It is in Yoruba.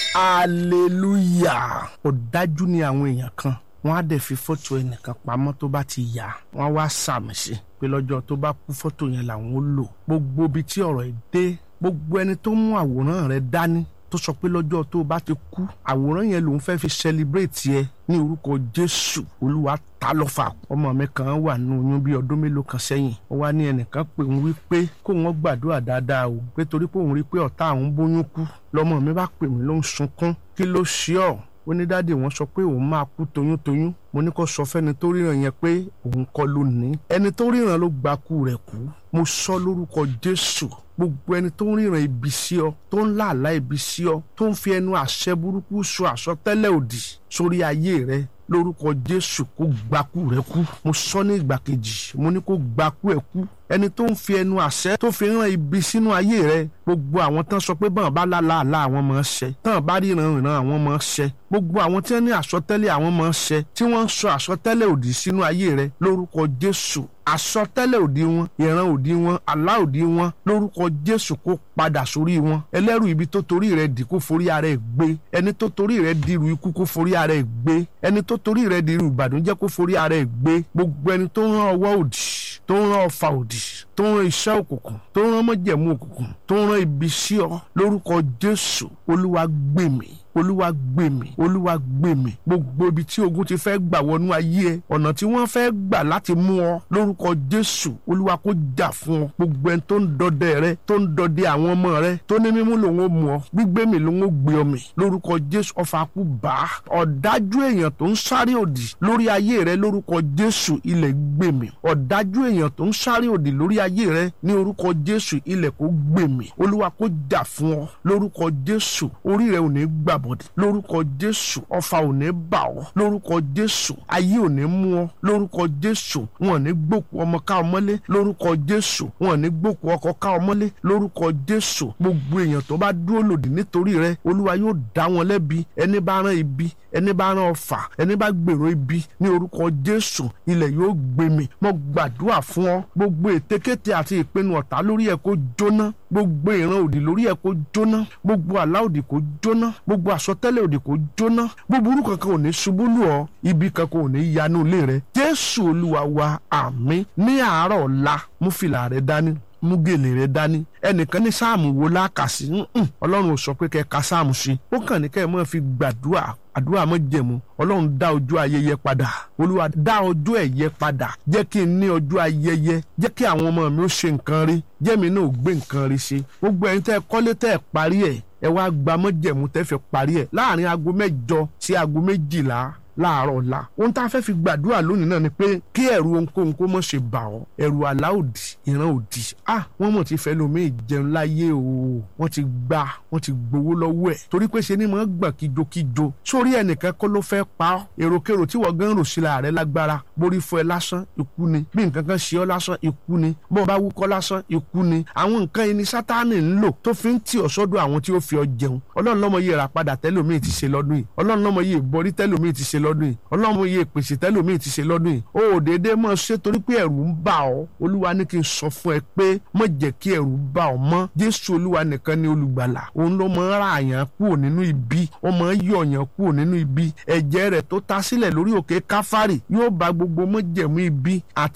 hallelujah ọ̀dájú ni àwọn èèyàn kan wọ́n á dẹ̀ fi fọ́tò ẹnìkan pamọ́ tó bá ti yá wọ́n á wá sàmì sí pé lọ́jọ́ tó bá kú fọ́tò yẹn làwọn ó lò gbogbo ibi tí ọ̀rọ̀ yìí dé gbogbo ẹni tó mú àwòrán rẹ dání tó sọ pé lọ́jọ́ tó bá ti kú àwòrán yẹn lòun fẹ́ fi celebrate yẹ ní orúkọ jésù olúwa ta lọ́fà ọmọ mi kan wà nínú oyún bí ọdún mélòó kan sẹ́yìn ó wá ní ẹnìkan pé òun wí pé kó wọn gbàdúrà dáadáa o pé torí pé òun rí pé ọ̀tá àwọn bóyún kú lọ́mọ mi bá pè mí ló ń sunkún kí ló ṣe ọ́ ó ní dáàdì wọn sọ pé òun máa kú toyúntoyún mo ní kó sọ fẹ́ni tó ríran yẹn pé òun kọ́ ló ní ẹni tó ríran ló gba kú rẹ̀ kú mo sọ lórúkọ jésù gbogbo ẹni tó ń ríran ibi sí ọ tó ń làálàá ibi sí ọ tó ń fi ẹnu àṣẹ burúkú sọ àsọtẹ́lẹ̀ òdì sórí ayé rẹ lórúkọ jésù kó gbakú rẹ kú mo sọ ní ìgbà kejì mo ní kó gbakú ẹ kú ẹni tó ń fi ẹnu àṣẹ tó fi rán ibi sínú ayé rẹ gbogbo àwọn tán sọ pé bọ́n bá lálàálá àwọn máa ń ṣẹ tán bá ríran ìran àwọn máa ń ṣẹ gbogbo àwọn tí wọ́n ní àsọtẹ́lẹ̀ àwọn máa ń ṣẹ tí wọ́n ń sọ àsọtẹ́lẹ̀ òdì sínú ayé rẹ lórúkọ jésù àsọtẹ́lẹ̀ òdì wọn ìran òdì wọn àlá òdì wọn lórúkọ jésù kó padà sórí wọn ẹlẹ́rù ibi tó torí rẹ dì kó forí ara ẹ̀ gbé ẹni tó torí rẹ dirù ikú kó forí ara ẹ̀ gbé ẹni tó torí rẹ dirù ìbànújẹ́ kó forí ara ẹ̀ gbé gbogbo ẹni tó rán ọwọ́ òdì tó ń rán ọfà òdì tó ń rán iṣẹ́ òkùnkùn tó ń rán mọ́jẹ̀mú òkùnkùn tó ń rán ibi sí ọ lórúkọ jésù olúwa gbè mí olúwa gbè mí olúwa gbè mí gbogbo ibi tí ogun ti fẹ́ gbà wọnú ayé ẹ ọ̀nà tí wọ́n fẹ́ gbà láti mú ọ lórúkọ jésù olúwa kó jà fún ọ gbogbo ẹni tó ń dọdẹ rẹ tó ń dọdẹ àwọn ọmọ rẹ tó ní mímú lòun ó mú ọ gbígbé mi lòun ó gbé ọ mì lórúkọ jésù ọfà kú bá ọ̀dájú èèyàn tó ń sáré òdì lórí ayé rẹ lórúkọ jésù ilẹ̀ gbè mí ọ̀dájú èèyàn tó ń sáré òdì lórí ayé rẹ ní orúkọ jésù ilẹ̀ kó gbè mí olúwa kó jà fún ọ lórúkọ jésù orí rẹ ò ní gbà bọ̀dì lórúkọ jésù ọfà ò ní bà ọ́ lórúkọ jésù ayé ò ní mú ọ lórúkọ jésù wọn ò ní gbòkú ọmọ ká ọ mọ́lé lórúkọ jésù wọn ò ní gbòkú ọkọ ká ọ mọ́lé lórúkọ jésù gbogbo èèyàn tó bá dúró lòdì nítorí rẹ olúwa yóò dá wọn lẹ́bi ẹni bá rán ibi ẹni bá rán ọfà ẹni bá gbèrò ibi ní orúkọ jésù ilẹ̀ yóò gbé mi mo gbàdúrà fún ọ gbogbo ètekéte àti ìpinnu ọ̀tá lórí ẹ̀ kó jóná gbogbo ìran òdì lórí ẹ̀ kó jóná gbogbo àlá òdì kó jóná gbogbo àsọtẹ́lẹ̀ òdì kó jóná búburú kankan ò ní ṣubú lù ọ́ ibi kankan ò ní yanu ilé rẹ jésù olúwa wa àmín ní àárọ̀ ọ̀la mú fìlà rẹ dání mú gèlè rẹ dání ẹnìkan ní sáàmù wo lákàsí ọlọ́run ò sọ pé kẹ́ ka sáàmù sí ó kàn ní kẹ́ ẹ máa fi gbàdúrà àdúrà mọ́ jẹ̀mú ọlọ́run dá ọjọ́ ayẹyẹ padà olúwa dá ọjọ́ ẹ̀yẹ padà jẹ́ kí n ní ọjọ́ ayẹyẹ jẹ́ kí àwọn ọmọ mi ó ṣe nǹkan rí jẹ́ mi náà ó gbé nǹkan rí ṣe gbogbo ẹ̀yin tẹ́ ẹ kọ́lé tẹ́ ẹ parí ẹ̀ ẹ wá gba mọ́jẹ̀mú tẹ́ fẹ́ parí ẹ̀ láàrin aago mẹ́jọ sí aago méjìlá láàárọ̀ ọ̀la ohun tá a fẹ́ fi gbàdúrà lónìí náà ni pé kí ẹ̀rù ohunkóhun kó mọ̀ ṣe bà ọ́ ẹ̀rù àlá òdì ìran òdì ah wọ́n mọ̀ ti fẹ́ lomi ìjẹun láyé o wọ́n ti gbà wọ́n ti gbowó lọ́wọ́ ẹ̀ torí pé ṣe ni mọ̀ ń gbọ̀n kíjokíjo sórí ẹnìkan kọ́ ló fẹ́ pa ọ́ èròkèrò tí wọ́n gan rò sí la rẹ̀ lágbára borí fún ẹ lásán ikú ni bí nǹkan kan ṣe ọ́ lásán ikú ni bọ́n bá wúkọ́ lásán ikú ni àwọn nǹkan ẹni sátánì ń lò tó fi ń tì ọ́ sọ́dọ̀ àwọn tí ó fi ọ jẹun ọlọ́run lọ́mọ yìí rà padà tẹ́lómi ti ṣe lọ́dún yìí ọlọ́run lọ́mọ yìí borí tẹ́lómi ti ṣe lọ́dún yìí ọlọ́run yìí pèsè tẹ́lómi ti ṣe lọ́dún yìí o ò déédéé mọ̀ ṣe torí pé ẹ̀rù ń bà ọ́ olúwa ní kí n sọ fún ẹ pé mọ̀ jẹ́ kí ẹ̀rù bà ọ́ mọ́ jésù olúwa nìkan ni olùgbàlà òun ló mọ̀ ń ra àyàn kúrò nínú ibi ó mọ̀ ń yọ ọ̀yàn kúrò nínú ibi ẹ̀jẹ̀ rẹ̀ tó ta sílẹ̀ lórí òkè káfárì yóò bà gbogbo mọ̀jẹ̀mú ibi àti